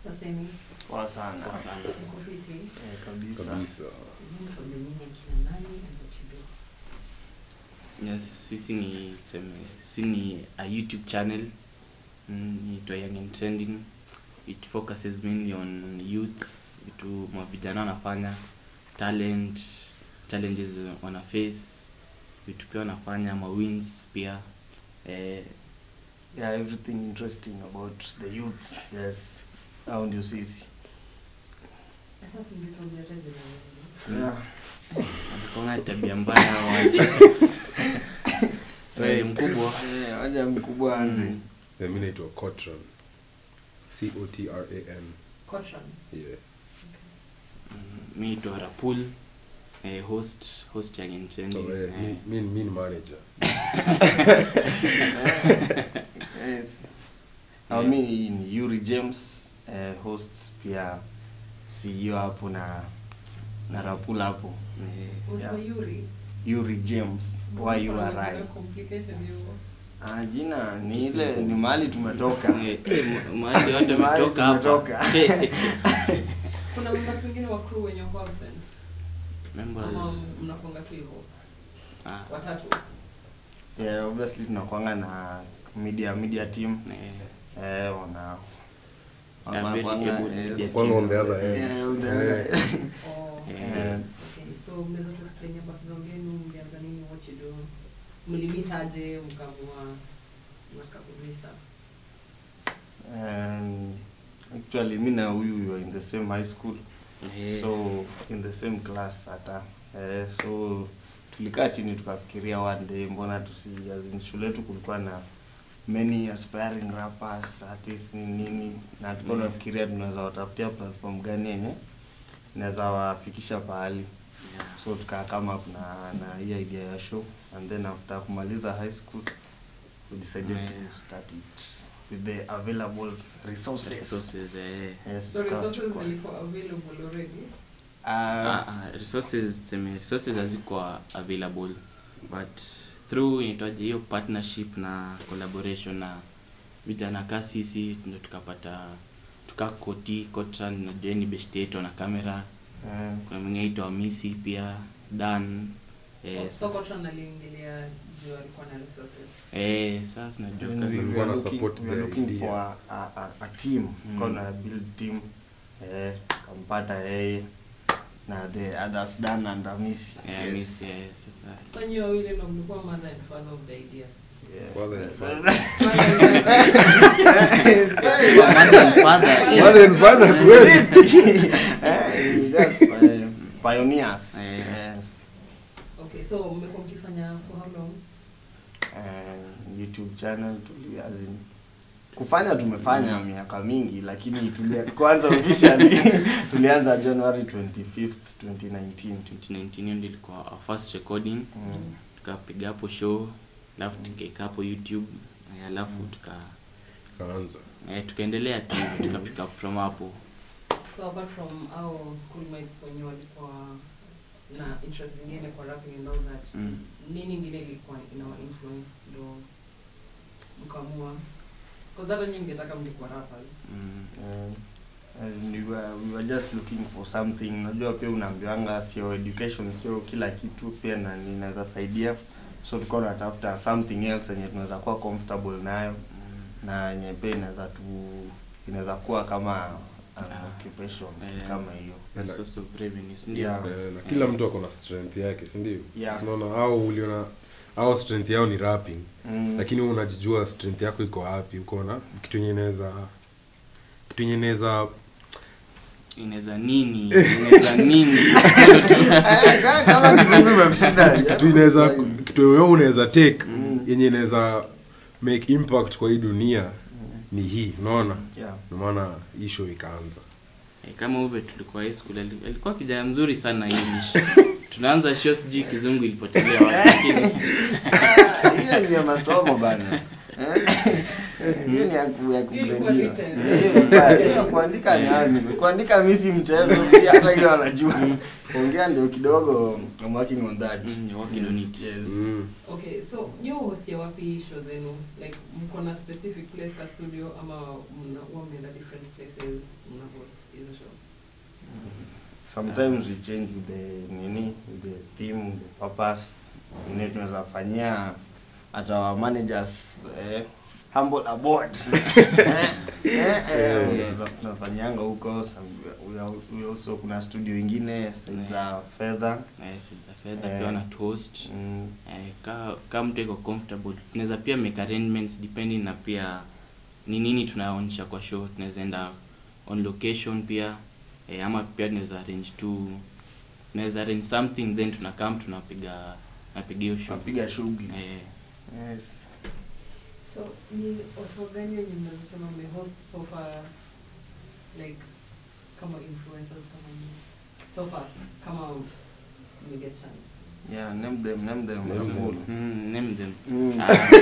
Sasa hivi Poa sana. Poa sana. uko fiti. Eh, kabisa. kabisa Hebu tuambie nyinyi akina nani and what you do. Yes, sisi ni tuseme, sisi ni a YouTube channel mm, inaitwa Young and Trending. It focuses mainly on youth, vitu mavijana wanafanya, talent, challenges wana face, vitu pia wanafanya, ma wins pia. Eh, Yeah, everything interesting about the youths. Yes. Hao ndio sisi. Sasa singekuambia hata jina lingine. Yeah. wanakuanga tabia mbaya wacha. Wewe mkubwa. Eh, waja mkubwa anze. Mm. Eh, mi naitwa cotran c o t r a n Cotran. yeah Mm, mi naitwa Rapul, eh, host host Young and Trending. so, eh, eh. mi, mi, mi ni manager Yes. Na mi ni Yuri James, eh, host pia CEO hapo na na Rapula hapo. Eh, Unasema Yeah. Yuri? Yuri James, Y U R Kuna I. complication hiyo. Ah, jina ni ile ni mahali tumetoka. eh, eh, ma- mahali watu Mahali wametoka hapa. tumetoka. Eh, eh. Kuna members wengine wa crew wenye wako absent. Members, Ama mnakuanga tu hivyo. ah, Watatu. Yeah, obviously tunakuanga na media media team. eh, Eh, wana Yeah, very wanakuanga- able yes. media Kwanga on the other end. Yeah, on the other end. Oh. eh, Eh, Okay, so mnaweza tu explain background yenu, mlianza nini, what you do? Mlimit aje mkaamua mnataka kudui stuff? Um, actually mi na huyu we were in the same high school eh, so in the same class hata eh, so tulikaa chini tukafikiria one day mbona tusi as in shule yetu kulikuwa na many aspiring rappers artists ni nini na tulikuwa Mm. tunafikiria tunaweza watafutia platform gani yenye inaweza wafikisha pahali yeah. so tukaa kama kuna na hii idea ya show and then after kumaliza high school we decided Yeah. to start it with the available resources, Resources, eh. Yes, So tukawa resources chukua. zilikuwa available already? Ah, Ah, ah, resources tuseme resources hazikuwa available but through inaitwaje hiyo partnership na collaboration na vijana ka sisi ndo tukapata tukakoti kotran na jeni best yetu na kamera eh, kuna mwingine aitwa misi pia dan Oh, eh, so Cotran aliingilia juu alikuwa na resources. eh, sasa tunajua then kama- we Walikuwa were na looking- support we were the looking idea. for a, a, a, a team Mm. mm. na build team eh, kampata yeye na the others Dan and Amisi eh, Misi, eh, sasa So nyinyi wawili ndo mlikuwa mother and father of the idea. Yes. Father and Yes. Mother and father, eh. Mother and father kweli Eh, just, eh, pioneers Eh. yes. Okay, so mmekuwa mkifanya for how long? uh, YouTube channel tuli as in, kufanya tumefanya miaka mingi lakini tulia, kwanza officially tulianza January 25th 2019 2019 hiyo ndio ilikuwa our first recording mm. tukapiga hapo show alafu tukaeka hapo youtube eh, alafu tuka kaanza eh, tukaendelea tu tukapick up from hapo So apart from our schoolmates wenye walikuwa na interest zingine kwa rapping and all that, Mm. nini ingine ilikuwa inawa influence ndo mkaamua? Because hata nyinyi mngetaka mlikuwa rappers. mm. Uh, and we were, we were just looking for something unajua pia unaambiwanga sio education sio kila kitu pia na ninaweza saidia so tulikuwa tunatafuta something else yenye tunaweza kuwa comfortable nayo Mm. na yenye pia inaweza tu inaweza kuwa kama an Ah. occupation Eh. kama hiyo A source of revenue si ndio? Yeah. Eh, na kila mtu ako na strength yake si ndio Yeah. unaona au uliona au strength yao ni rapping mm. lakini wewe unajijua strength yako iko wapi uko na kitu yenye inaweza kitu yenye inaweza inaweza nini inaweza nini kama kizungu imemshinda kitu inaweza kitu wewe unaweza take Mm. yenye inaweza make impact kwa hii dunia ni hii unaona yeah. ndio maana hii show ikaanza Eh, kama uve tulikuwa high school ali- alikuwa kijana mzuri sana english tunaanza show sijui kizungu ilipotelea wapi lakini hiyo ni ya masomo bana Eh, hiyo ni ya ku- ya Hiyo ilikuwa kugradiwa. written. Hiyo ni sawa. Hiyo kuandika nani kuandika mi si mchezo pia hata hiyo anajua kuongea ndio kidogo I'm working on that Mm, you're working on it. Yes. Mm. okay so nyi hostia wapi show zenu like mko na specific place ka studio ama mna huwa mnaenda different places mna host hizo show sometimes we change with the nini with the theme with the purpose nini tunaweza fanyia hata wa managers eh, humble abort eh, eh, eh, unaweza- tunafanyianga huko some- we are- we also kuna studio ingine side za fedha Eh, so the fedha Eh. pia wana host mm, eh, ka ka mtu iko comfortable tunaweza pia make arrangements depending na pia ni nini tunaonyesha kwa show tunaweza enda on location pia eh, ama pia tunaweza arrange tu tunaweza arrange something then tunakam tunapiga napiga hiyo show tunapiga shughuli eh, yes so ni watu gani wenye mnazosema mmehost so far like kama influencers kama ni so far kama mmeget chance yeah name them name them Name them. Cool. mm, name them Mm.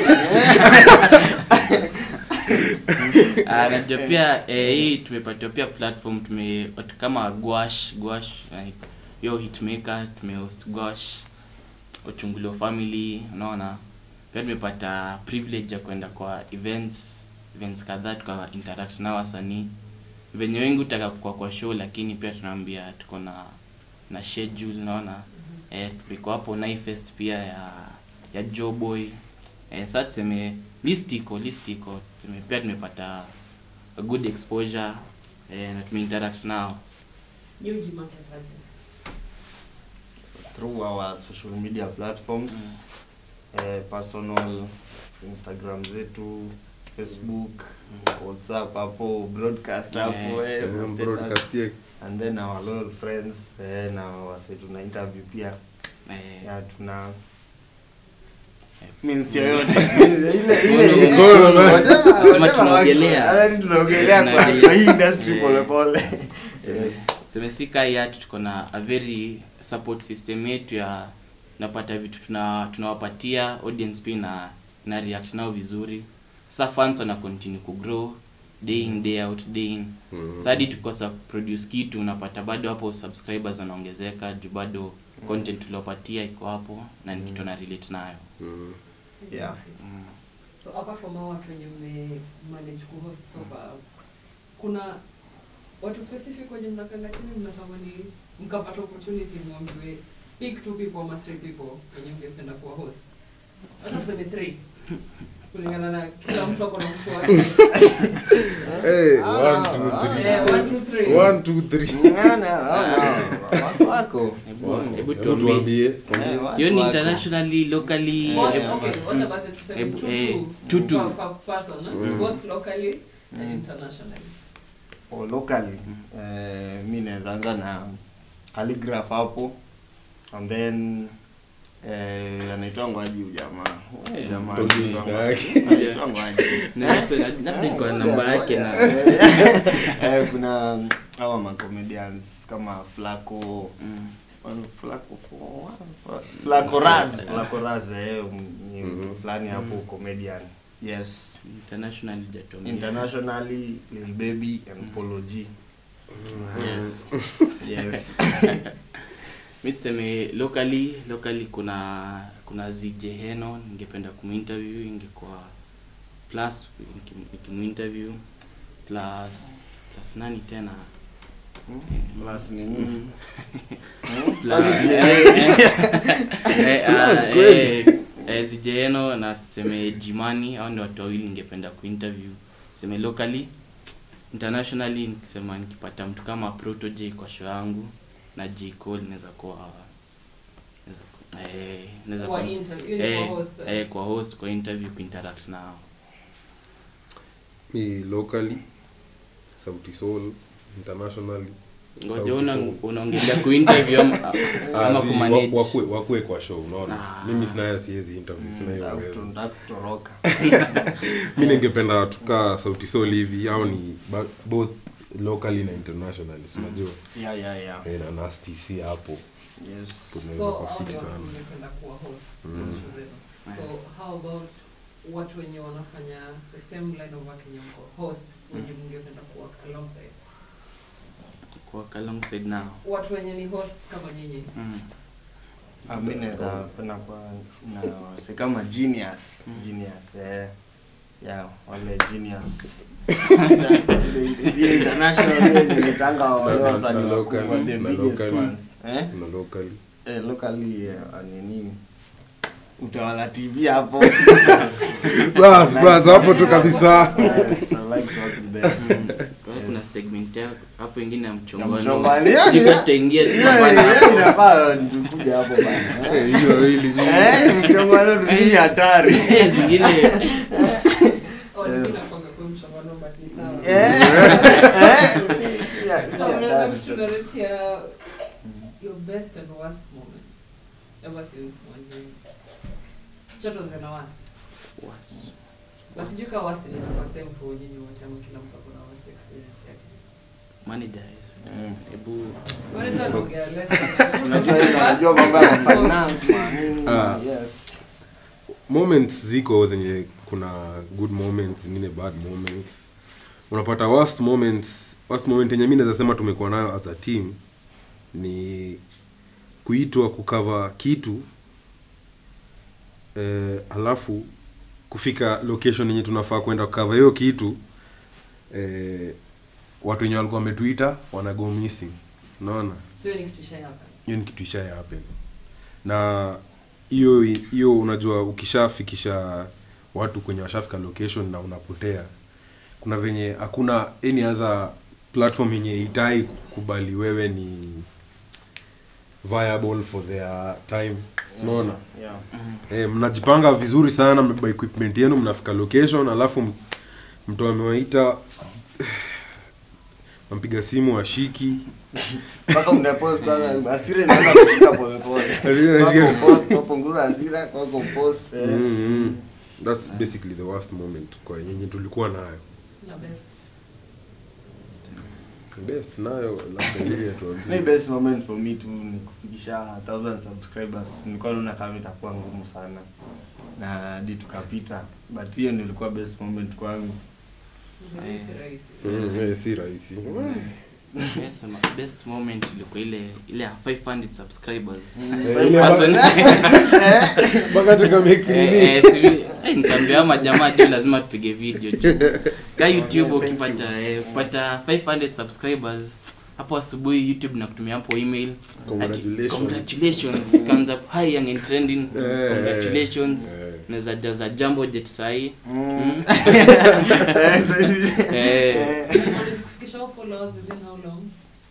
Ah, najua pia eh, hii tumepatiwa pia platform tume watu kama gwash gwash like, yo hitmaker tumehost gwash uchungulio family unaona pia tumepata privilege ya kwenda kwa events events kadhaa tuka interact na wasanii venye wengi utaka kwa kwa show lakini pia tunaambia tuko na na schedule unaona eh, tuliko hapo Naifest pia ya ya Joboy eh, sasa tuseme list iko list iko tuseme pia tumepata a good exposure eh, na tumeinteract nao nyi ujimarket aje through our social media platforms eh, personal instagram zetu facebook whatsapp hapo broadcast hapo Yeah. eh, Eh, status. broadcast ye- and then our loyal friends eh, na wase tuna interview pia eh, ya tuna Eh, means yoyote ile ile ile Mkono, man. whatever- Sema whatever tunaogelea. works. Yaani tunaogelea kwa Tunaogelea. kwa hii industry Eh. pole pole Tuseme- yes tuseme si kaa yatu tuko na a very support system yetu ya tunapata vitu tuna tunawapatia audience pia na na react nao vizuri sasa fans wana continue kugrow day in day out day in Mm. Sasa hadi tukosa produce kitu unapata bado hapo subscribers wanaongezeka juu bado content tuliopatia iko hapo na ni kitu na relate nayo Mm. Yeah. mm. so apart from hao watu wenye mme manage kuhost so far kuna watu specific wenye mnakanga chini mnatamani mkapata opportunity mwambiwe pick two people ama three people wenye mngependa kuwa host hata tuseme three kulingana na kila mtu ako na mtu wake Hey, Ah, one, two, ah, three. Eh, one, two, three. One, two, three. Ngana, wako- wako wako Hebu- hebu Hebu tuambie tuambie, Eh, tuambie. wako- hiyo ni wako. internationally locally What- hebu- okay, wacha basi tuseme Hebu- two, eh, two two, two. per- per person, eh? Mm. both locally and Mm. internationally Oh, locally eh, mi naweza anza na calligraph hapo and then eh, anaitwa ngwaji huyu jamaa Huyu Eh, jamaa Told you anaitwa jina Ngwaji. yake. Anaitwa Ngwaji. Na- so, na- labda niko na namba yake na Eh, kuna hawa macomedians kama flaco Mm. Flaco Flaco Raz Flaco Raz eh ni Mhm. fulani hapo comedian yes internationally hujatuambia. internationally Lil Baby and Polo G yes yes mi tuseme locally locally kuna kuna ZJ Heno ningependa kuminterview ingekuwa plus nikim- nikimuinterview plus plus nani tena plus nini Mm. Hmm? Plus- Plus Eh, ah, Plus kweli. eh, eh, ZJ Heno na tuseme Jimani au ndio watu wawili ningependa kuinterview tuseme locally internationally nikisema nikipata mtu kama Proto J kwa show yangu na J Cole naweza kuwa naweza ku- eh, naweza Kwa kuwa- interview, hiyo ni eh, kwa host, eh. eh, kwa host kwa interview kuinteract nao Mi locally sauti soul internationally ngoja Sauti una- Sol. unaongelea kuinterview ama, Ah, ama zi- kumanage wa- wakue wakue kwa show unaona Ah. mimi sinayo siwezi interview sina hiyo uwezo Tunataka kutoroka mi ningependa tukaa sauti soul hivi au ni ba- both locally na internationally si unajua yeah yeah yeah Eh, na na STC hapo yes tunaweza so kwa hao fit ndio watu sana mngependa kuwa host Mm. kwa show zenu. so how about watu wenye wanafanya the same line of work yenye mko hosts wenye mngependa kuwork alongside Work alongside now. watu wenye ni hosts kama nyinyi Mm. Ah, mi naweza penda kwa na wase kama genius Mm. genius eh yeah wale genius the international ile nimetanga wale Na- na- wasanii na wakubwa, locally, the na biggest locally. ones eh na locally eh locally eh, nini utawala tv hapo bas bas hapo tu kabisa Yes, I like to work with them. Kwa hiyo kuna segment ya hapo ingine ya Ya mchongano. mchongano. Sijui Yeah, kama tutaingia Yeah, tutapanda yeah, hapo. inafaa tukuja hapo bana eh. Eh, hiyo hili Eh, mchongano ni hatari Eh, zingine Oh, Yes. mimi nakwanga kwa mshamano but ni sawa. Eh, eh, yeah, So, yeah, unaweza hatari. kutunaretia your best and worst moments ever since mwanzo. Choto zina worst. Was- But sijui kama worst inaweza kuwa same for nyinyi wote ama kila mtu ako na worst experience yake. manager is- Mm. hebu Manager anaongea less. Unajua yeye anajua mambo ya finance man. Ah. Yes. moments ziko zenye kuna good moments zingine bad moments unapata worst moments worst moment yenye mi naweza sema tumekuwa nayo as a team ni kuitwa kukava kitu eh, alafu kufika location yenye tunafaa kwenda kukava hiyo kitu eh, watu wenye walikuwa wametuita wana go missing unaona Sio ni kitu ishai hapa. hiyo ni kitu isha happen na hiyo hiyo unajua ukishafikisha watu kwenye washafika location na unapotea kuna venye hakuna any other platform yenye itai kubali wewe ni viable for their time unaona Yeah. mm, eh, mnajipanga vizuri sana mmebeba equipment yenu mnafika location alafu m- mtu amewaita nampiga simu ashiki Mpaka unapost kwanza hasira inaanza kushika pole pole. Hasira inashika. Kwako post, kwa punguza hasira, kwako post. eh. mm, mm. that's basically the worst moment kwa yenye tulikuwa nayo Na best. best nayo labda ili My atuambie best moment for me tu ni kufikisha 1000 subscribers. Nilikuwa naona kama itakuwa ngumu sana. Na hadi tukapita. But hiyo ndio ilikuwa best moment kwangu. Ni si rahisi. Mm, eh, si rahisi yes, ma- best moment ilikuwa ile ile ya 500 subscribers Eh, ile Person- mpaka tukamake Eh, nini eh, sivi- eh, nikaambia ama jamaa juu lazima tupige video juu ka youtube Thank ukipata eh, ukipata 500 subscribers hapo asubuhi youtube na kutumia hapo email ati, Congratulations. congratulations kanza hi young and trending Eh, congratulations eh. naweza jaza jambo jet sahi Mm. Eh, Eh. Kufikisha all followers within how long?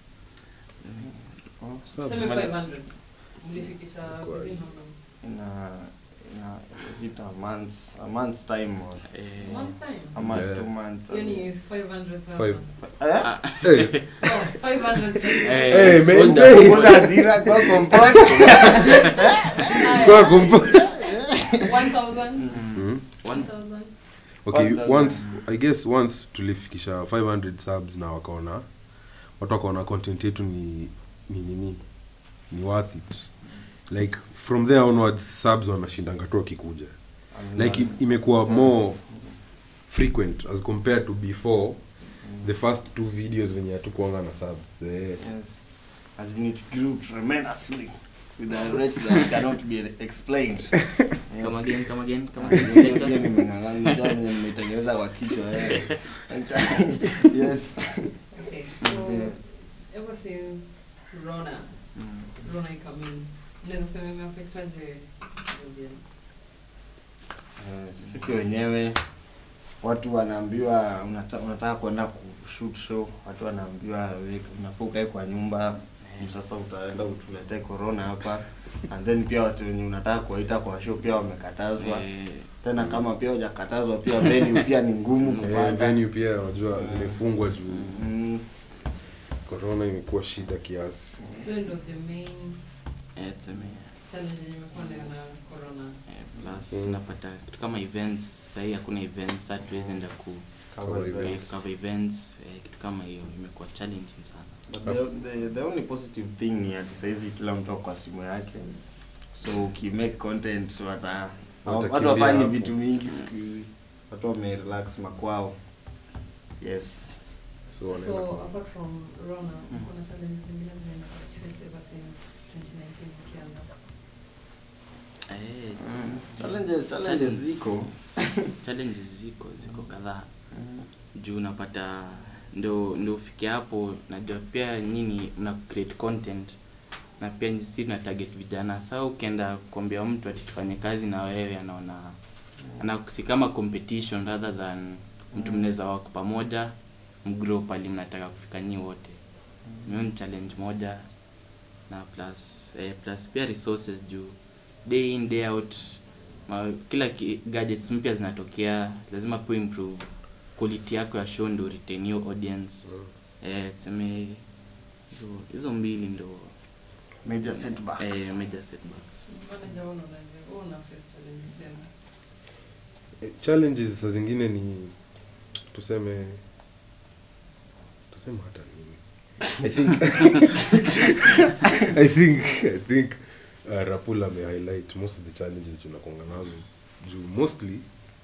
Sub. Tuseme 500. Mlifikisha Kwa- within how long? ina ina is it a month's a month's time or eh, Month's time. ama Yeah. two months Yani 500,000. Five. eh ah, Eh, Oh, 500,000. eh, Eh, hold maintain. on. kuna hasira kwa compost kwa kumpa- 1,000. Mm. 1,000. okay 1000. once i guess once tulifikisha 500 subs na wakaona watu wakaona content yetu ni ni nini ni worth it like from there onwards subs wanashindanga tu wakikuja like i- imekuwa more frequent as compared to before the first two videos venye hatukuanga na subs the, yes as in it grew tremendously with a rate that cannot be explained Yes. Come again, come again, come Pia again. nimeng'ang'ana venye nimetengeneza kwa kichwa eh. yes Okay, so Yeah. ever since Rona, Mm. Rona ikamin, mnaweza sema imeaffectaje audience? Eh, sisi wenyewe watu wanaambiwa unata, unataka kwenda kushoot show watu wanaambiwa we- unafaa ukae kwa nyumba sasa utaenda utuletee corona hapa and then pia watu wenye unataka kuwaita kwa show pia wamekatazwa Eh, tena kama pia hujakatazwa pia venue pia ni ngumu eh, kupata venue pia unajua zimefungwa juu Mm, corona imekuwa shida kiasi So ndo the main eh, tuseme, challenge yenye imekuwa nayo na corona. eh, plus Mm. napata kitu kama events sahii hakuna events hatuwezi enda ku cover Cover events. eh, cover events eh, kitu kama hiyo imekuwa challenging sana But the, the, the only positive thing ni ati saizi kila mtu ako kwa simu yake so ukimake content wata watu Watakimbia wafanyi hapo. vitu mingi siku hizi watu wamerelax makwao yes so wanaenda So kwa- apart from Rona, Mm. kuna challenges zingine zimeenda face ever since 2019 ukianza. Eh, challenges challenges ziko challenges ziko ziko kadhaa juu unapata ndo ndo ufike hapo najua pia nyini mna create content na pia si tuna target vijana saa ukienda kuambia mtu ati tufanye kazi na wewe anaona anakusi kama competition rather than mtu mnaweza wako pamoja mgrow pali mnataka kufika nyi wote hiyo ni challenge moja na plus eh, plus pia resources juu day in day out ma, kila ki, gadgets mpya zinatokea lazima pia improve quality yako ya show ndo retain your audience eh tuseme hizo hizo mbili ndo major setbacks eh, major setbacks Mbona jaona unaje? Wewe una face challenges tena. Eh, challenges saa zingine ni tuseme tuseme hata nini i think i think i think uh, rapul ame highlight most of the challenges tunakonga nazo juu mostly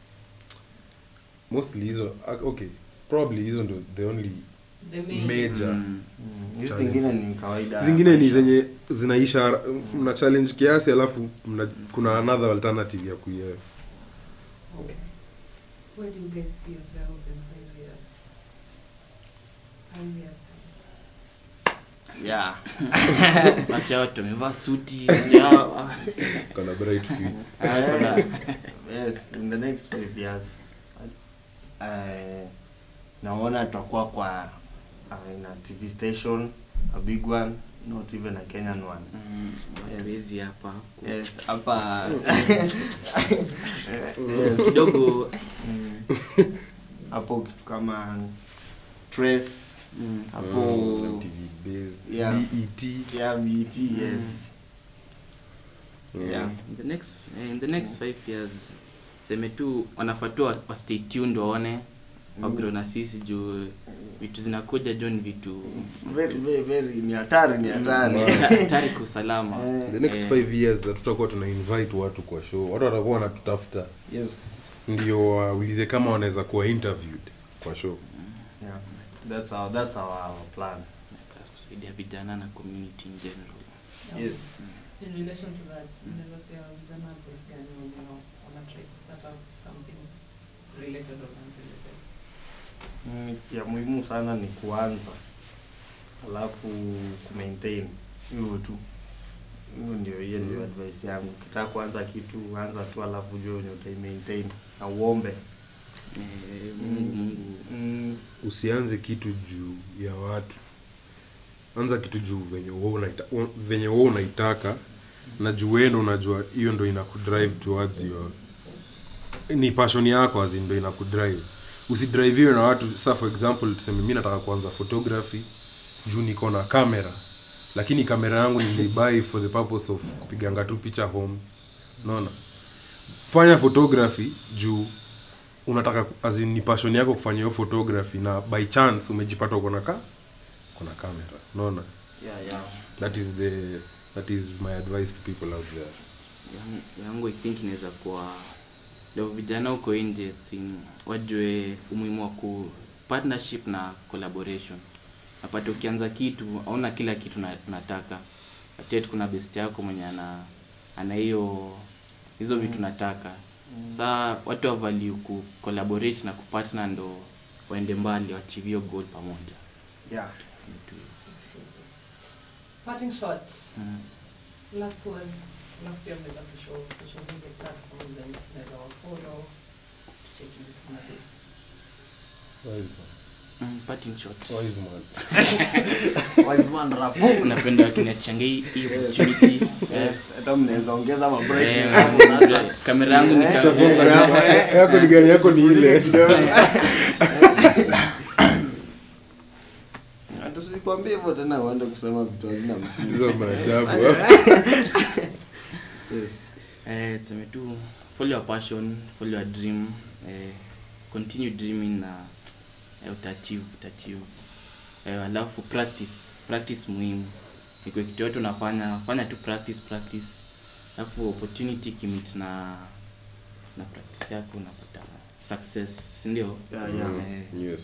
mostly hizo ah, okay probably hizo ndo the only The main. major Mm. Mm, hizi Challenge. zingine ni kawaida zingine ni maisha. zenye zinaisha hara- mna challenge kiasi alafu mna, kuna another alternative ya kuye Okay. Where do you guys see yourselves in five years? Five years time. yeah wacha watu wamevaa suti ya- kana bright future Eh, yes in the next five years uh, naona tutakuwa kwa uh, in a tv station a big one not even a kenyan one Mm, watu Yes. wezi hapa yes hapa yes. kidogo Mm. hapo kitu kama trace mm, hapo Mm, MTV base, Yeah. BET. yeah bt yes Mm. Yeah. in the next eh, in the next five years seme tu wanafaa tu wa wa stay tuned waone wagrow na sisi juu vitu zinakuja john vitu very very very ni hatari ni hatari hatari kwa usalama Eh, the next Eh. five years hatutakuwa tuna invite watu kwa show watu watakuwa wanatutafuta yes ndio waulize kama wanaweza kuwa interviewed kwa show yeah that's our that's our, our plan Plus kusaidia vijana na community in general Yeah. yes In relation to that, unaweza pia vijana advice gani wenye wana try to start up something related or unrelated? Mm, ya muhimu sana ni kuanza alafu kumaintain hivyo tu hiyo ndio hiyo ndio advice yangu ukitaka kuanza kitu anza tu alafu jua wenye utaimaintain na uombe Eh, Mungu Mungu mm, usianze kitu juu ya watu anza kitu juu venye wewe unaita, u- venye wewe unaitaka na juu wewe ndo unajua hiyo ndo inakudrive towards your ni passion yako azin ndo inakudrive usidriviwe na watu sa for example tuseme mi nataka kuanza photography juu niko na kamera lakini kamera yangu nilibai for the purpose of kupiganga tu picha home naona fanya photography juu unataka as in, ni passion yako kufanya hiyo photography na by chance umejipata uko na ka kuna kamera unaona yeah, yeah. that is the that is my advice to people out there Yang- yangu i think inaweza kuwa ndio vijana huko nje tin- wajue umuhimu wa ku partnership na collaboration napata ukianza kitu auna kila kitu na- nataka atet kuna best yako mwenye ana ana hiyo hizo vitu nataka saa watu wa value ku collaborate na kupartner ndo waende mbali wachieve hiyo goal pamoja yeah. Parting shot, mm. last words, alafu pia mnaweza kushow social media platforms and mnaweza wafollow, tucheki vitu mnavyo. Mm, parting shot Wise man. Wise man rapo. napenda wakiniachanga hii hii opportunity Yes, hata mnaweza ongeza ma brightness Eh, hapo sasa. kamera yangu ni ka- Utasonga yako yako ni gani yako ni ile Na tusikwambie hivyo tena uende kusema vitu hazina msingi. hizo maajabu Yes. eh, tuseme tu follow your passion follow your dream eh, continue dreaming na eh, utaachieve utaachieve eh, alafu practice practice muhimu ikuwe kitu yote unafanya fanya tu practice practice alafu opportunity kimit na na practice yako unapata success si ndio Yeah, yeah. Eh, yes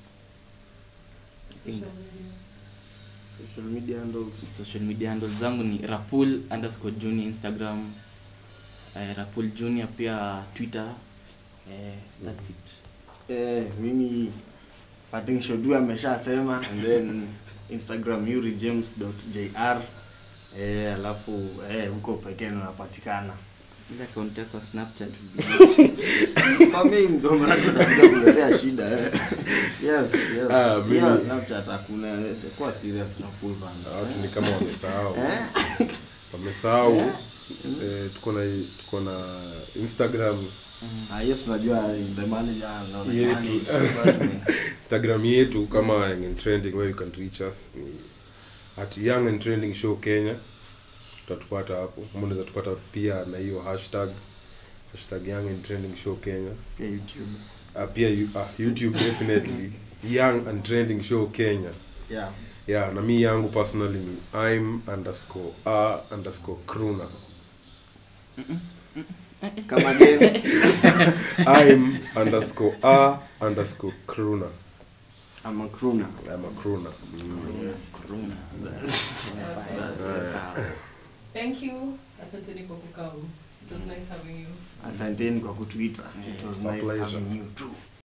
I think social media handles social media handles zangu ni rapul underscore junior instagram eh, rapul junior pia twitter eh, that's it eh, mimi Pating Shodu ameshasema and then instagram yurijames.jr eh, alafu eh, huko pekee unapatikana ile account yako ya snapchat kwa mimi ndo maana tunakuja kuletea shida eh. yes yes Ah, mimi- yeah, snapchat hakuna eh, kwa serious na cool band watu ni kama wamesahau eh wamesahau eh, tuko na tuko na instagram ah yes unajua the manager anaonekana Yetu. ni super instagram yetu kama young and trending where you can reach us ni at young and trending show kenya utatupata hapo ama unaweza tupata pia na hiyo hashtag hashtag young and trending show kenya pia youtube uh, pia you, uh, youtube definitely young and trending show kenya yeah yeah na mi yangu personally ni im underscore a underscore kruna kama game im underscore a underscore kruna I'm a crooner i'm a kruna mm. yes Thank you. Asanteni kwa kukam. It was nice having you. asanteni kwa kutuita it was It's a nice pleasure. having you too